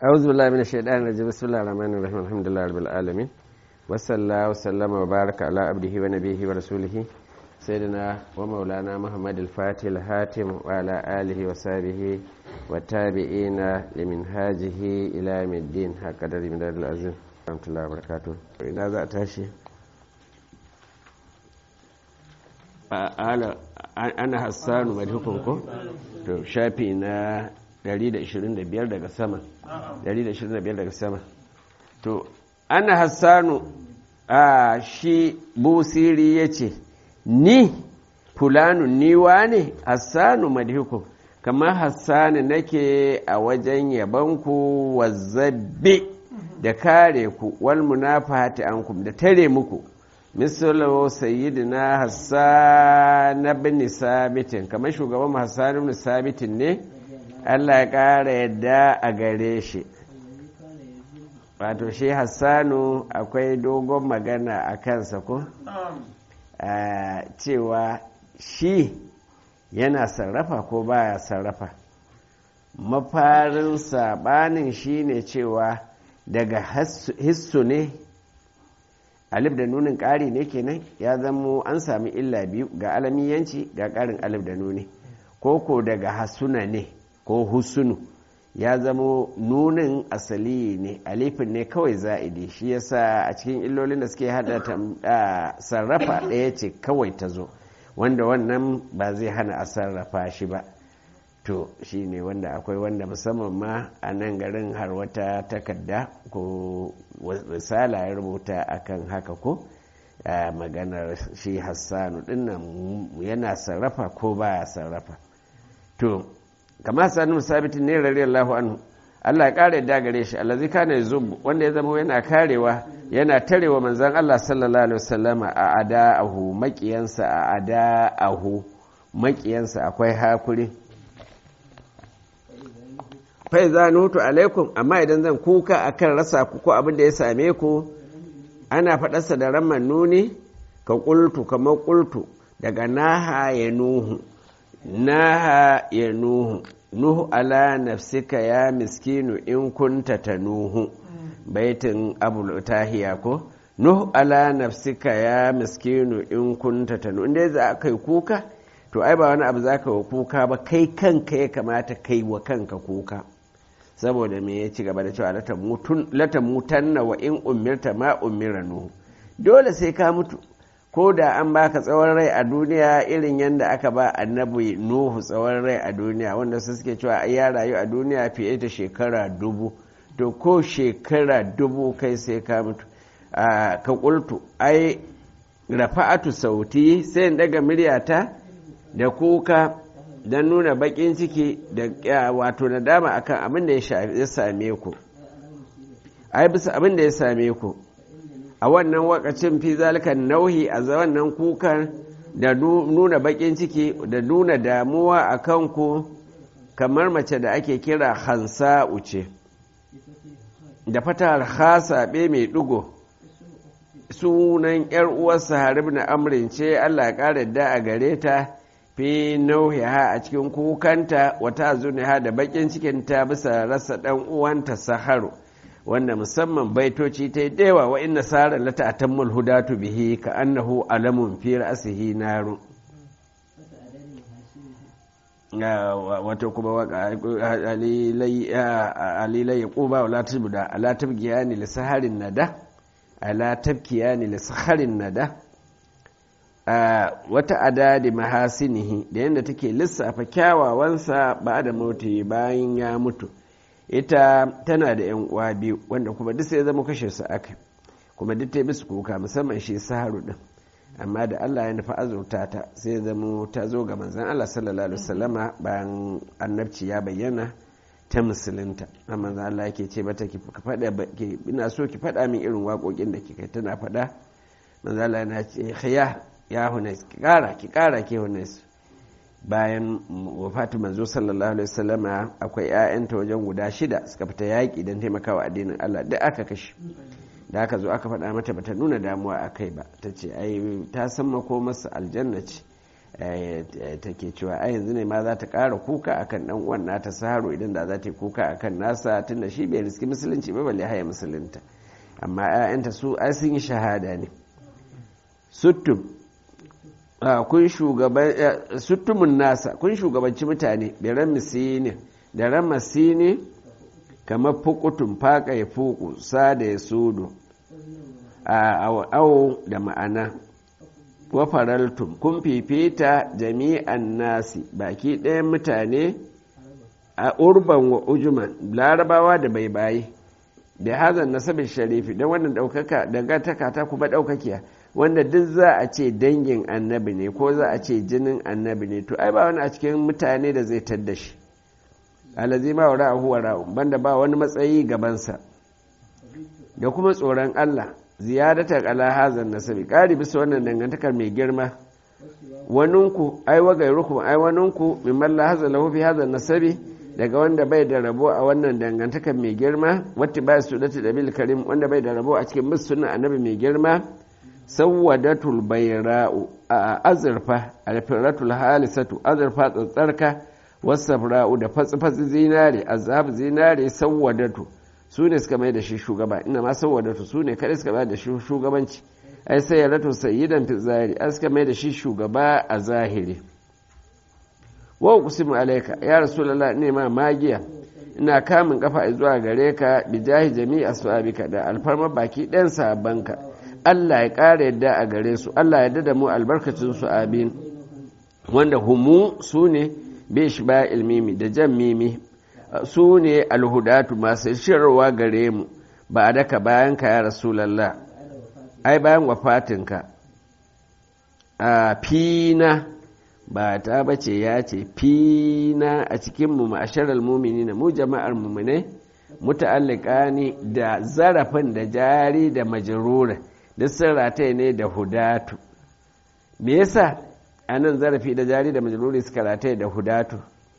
أعوذ بالله من الشيطان الرجيم بسم الله الرحمن الرحيم الحمد لله رب العالمين وصلى الله وسلم وبارك على عبده ونبيه ورسوله سيدنا ومولانا محمد الفاتح الهاتم وعلى آله وصحبه والتابعين لمنهاجه إلى يوم الدين هكذا من دار العزيز ورحمة الله وبركاته إذا ذا تاشي ana hassanu madhukunku to shafi na 125 daga sama 125 daga sama to ana hassanu a shi busiri ya ce ni fulanu niwa ne hassanu madhukun kamar hassanu nake a wajen yabanku wazzabe da kare ku wal munafahati ankum da tare muku misalu sayyidina hassan ibn sabitin kamar shugaban hassan ibn sabitin ne Allah ya ƙara yadda a gare shi wato shi hassanu akwai dogon magana a kansa ko cewa shi yana sarrafa ko baya sarrafa mafarin sabanin shi ne cewa daga hissu ne alif da nunin ƙari ne kenan ya zamo an sami illa biyu ga alamiyanci ga ƙarin alif da nuni ko ko daga hasuna ne ko husunu ya zamo nunin asali ne alifin ne kawai za'idi shi yasa a cikin illolin da suke hada sarrafa ɗaya ce kawai ta zo wanda wannan ba zai hana a sarrafa shi ba to shi ne wanda akwai wanda musamman ma a nan garin har wata takarda ko risala ya rubuta akan haka ko maganar shi hassanu dinnan yana sarrafa ko baya sarrafa to kamar hassanu sabitin ne radiyallahu anhu Allah ya kare da gare shi allazi kana yuzub wanda ya zama yana karewa yana tarewa manzon Allah sallallahu alaihi wasallama a ada'ahu makiyansa a ada'ahu makiyansa akwai hakuri fai za nutu alaikum amma idan zan kuka akan rasa ku ko abin da ya same ku ana faɗarsa da raman nuni ka ƙultu kamar ƙultu daga naha ya nuhu naha ya nuhu nuhu ala nafsika ya miskinu in kunta ta nuhu baitin abu tahiya ko nuhu ala nafsika ya miskinu in kunta ta nuhu inda za ka yi kuka to ai ba wani abu za ka wa kuka ba kai kanka ya kamata kai wa kanka kuka saboda me ya ci gaba da cewa lata mutanna wa in umirta ma umira nuhu dole sai ka mutu ko da an baka tsawon rai a duniya irin yadda aka ba annabi nuhu tsawon rai a duniya wanda su suke cewa ya rayu a duniya fiye da shekara dubu to ko shekara dubu kai sai ka mutu ka kultu ai rafa'atu sauti sai in daga miryata da kuka don nuna bakin ciki da wato nadama akan abin da ya same ku ai bisa abin da ya same ku a wannan wakacin fi zalikan nauhi a wannan kukan da nuna bakin ciki da nuna damuwa a kanku kamar mace da ake kira hansa uce da fatar hasaɓe mai ɗigo sunan 'yar uwarsa harib na amrin ce allah ya ƙara da a gare ta fi nauhiha a cikin kukanta wata zuniha da bakin cikinta bisa rasa ɗan uwanta saharu wanda musamman baitoci ta yi dewa wa inna sara lata atammul hudatu bihi ka annahu alamun fi ra'sihi naru wato kuma waka alilai ya ƙuba wa latin da ala tabgiyani li saharin nada ala tabkiyani li saharin nada wata adadi mahasinihi da yadda take lissafa kyawawansa ba da mauti bayan ya mutu ita tana da yan uwa biyu wanda kuma duk sai zama kashe su aka kuma duk ta bisu kuka musamman shi saharu din amma da Allah ya nufa azurta ta sai zama ta zo ga manzon Allah sallallahu alaihi wasallama bayan annabci ya bayyana ta musulunta a manzon Allah yake ce mata ki faɗa ina so ki faɗa min irin waƙoƙin da kika tana faɗa manzon Allah yana ce khiyar ya hunes ki kara ki kara ke hunes bayan wafatu manzo sallallahu alaihi wasallama akwai ƴaƴanta wajen guda shida suka fita yaƙi don taimakawa addinin Allah duk aka kashe da aka zo aka faɗa mata bata nuna damuwa a kai ba ta ce ai ta san mako masa aljanna ce take cewa a yanzu ne ma za ta ƙara kuka akan dan uwan nata saharo idan da za ta yi kuka akan nasa tunda shi bai riski musulunci ba balle haya musulunta amma 'ya'yanta su ai sun yi shahada ne suttum kun shugaban suttumun nasa kun shugabanci mutane da ran misini da ran masini kamar fukutun faka ya fuku sa da ya sudu a awo da ma'ana wa faraltum kun fifita jami'an nasi baki ɗayan mutane a urban wa ujuman larabawa da bai bayi da hazan nasabin sharifi don wannan ɗaukaka dangantaka ta kuma ɗaukakiya wanda duk za a ce dangin annabi ne ko za a ce jinin annabi ne to ai ba wani a cikin mutane da zai tadda shi alazi ma wa ra'ahu wa ra'u banda ba wani matsayi gabansa da kuma tsoron Allah ziyadatar ala hazan nasabi ƙari bisa wannan dangantakar mai girma waninku ai wa gairukum ai waninku mimman la hazan lahu fi hazan nasabi daga wanda bai da rabo a wannan dangantakar mai girma wata ba su da bil karim wanda bai da rabo a cikin musulun annabi mai girma sawwadatul bayra'u a azurfa alfiratul halisatu azurfa tsatsarka wasafra'u da fatsi-fatsi zinare azhab zinare sawwadatu su ne suka mai da shi shugaba ina ma sawwadatu su ne kadai suka mai da shi shugabanci ai sai ya rato sayyidan fi zahiri ai suka mai da shi shugaba a zahiri wa uqsimu alayka ya rasulullah ne ma magiya ina kamun kafa zuwa gare ka bijahi jami'a sahabika da alfarma baki ɗayan sahabbanka Allah ya ƙara yadda a gare su Allah ya da mu albarkacin su abin wanda humu su ne bish ba ilmimi da jan mimi su ne alhudatu masu shirarwa gare mu ba a daka bayan ka ya rasulallah ai bayan wafatinka a fina ba ta bace ya ce fina a cikinmu ma'asharar mumini na mu jama'ar mumine muta'allika ne da zarafin da jari da majarura duk sun rataye ne da hudatu me yasa a nan zarafi da jari da majaluri suka rataye da hudatu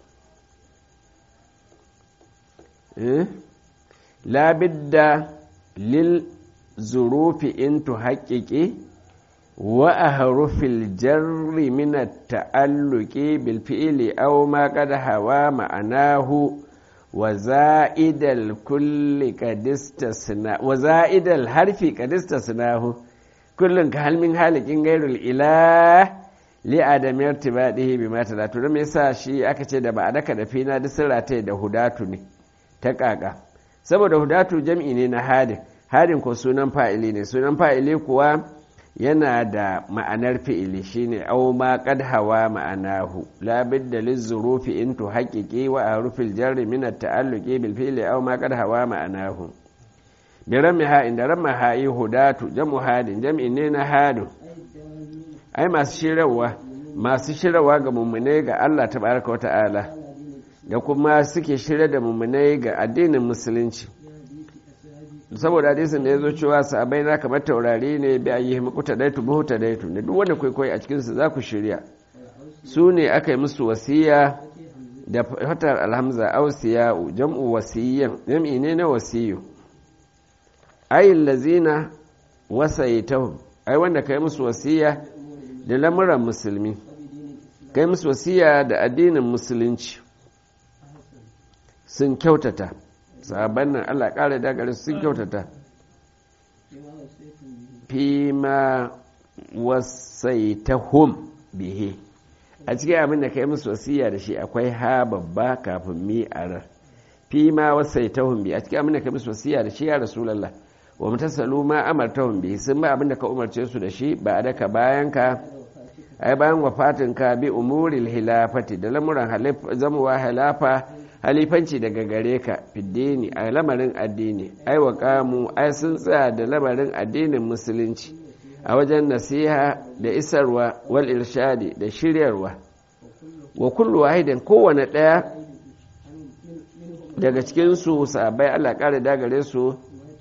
labidda lil zurufi in tu haƙiƙi wa a harufil jarri mina ta'alluki bil fi'ili aw ma qad hawa ma'anahu wa za'idal kulli qadistasna wa za'idal harfi qadistasnahu kullun ka halmin halikin gairul ilah li adam irtibadihi bima talatu da me yasa shi aka ce da ba a daka da fina duk sun rataye da hudatu ne ta kaka saboda hudatu jam'i ne na hadin hadin ko sunan fa'ili ne sunan fa'ili kuwa yana da ma'anar fi'ili shine aw ma qad hawa ma'anahu la bidda lizurufi in tu haqiqi wa arufil jarri min at-ta'alluqi bil fi'li aw ma qad hawa ma'anahu bi ramiha inda ramaha hudatu jam'u hadin jam'i ne na hadu ai masu shirarwa masu shirarwa ga mummunai ga Allah tabaraka wa ta'ala da kuma suke shirya da mummunai ga addinin musulunci saboda hadisin da ya zo cewa sahabai na kamar taurari ne bi a yi mukuta daitu buhuta daitu da duk wanda kwaikwayo a cikinsu za ku shirya su ne aka yi musu wasiya da fatar alhamza ausiya'u jam'u wasiyyan jam'i ne na wasiyu ayin lazina wasaitahum ai wanda kai musu wasiya da lamuran musulmi kai musu wasiya da addinin musulunci sun kyautata sahabban nan Allah ƙara dagare sun kyautata fi ma wasaitahum bihe a cikin abin da kai musu wasiya da shi akwai ha babba kafin mi arar fi ma wasaitahum bi a cikin abin da kai musu wasiya da shi ya rasulullah wa mutasalu ma amartahum bi sun ba abin da ka umarce su da shi ba da ka bayan ka ai bayan wafatin ka bi umuril hilafati da lamuran zamuwa hilafa halifanci daga gare ka fiddini a lamarin addini ai wa kamu ai sun tsaya da lamarin addinin musulunci a wajen nasiha da isarwa wal irshadi da shiryarwa wa kullu wahidin kowane ɗaya daga cikinsu sabai Allah ƙara dagare su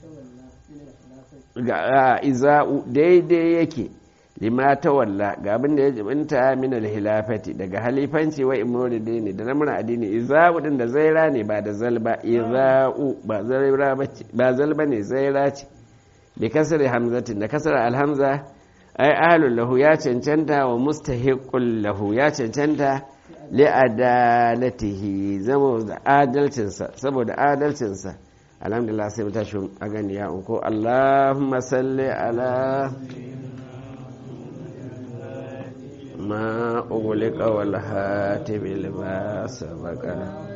ga iza'u daidai yake lima ta walla ga abin da ya jibinta min alhilafati daga halifanci wa imori dini da namurin addini iza'u din da zaira ne ba da zalba iza'u ba zaira ba zalba ne zaira ce bi kasar hamzatin da kasar alhamza ai ahalun lahu ya cancanta wa mustahiqul lahu ya cancanta li adalatihi zama da adalcinsa saboda adalcinsa alhamdulillah sai mu tashi a gani ya unko allahumma salli ala ما أغلق والهاتم لما سبق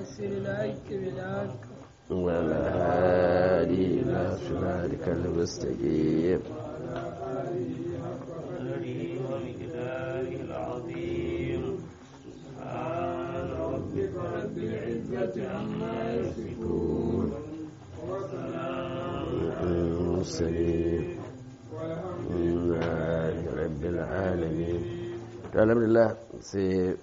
والهادي إلى صراطك المستقيم المرسلين رب العالمين alhamdulillah sai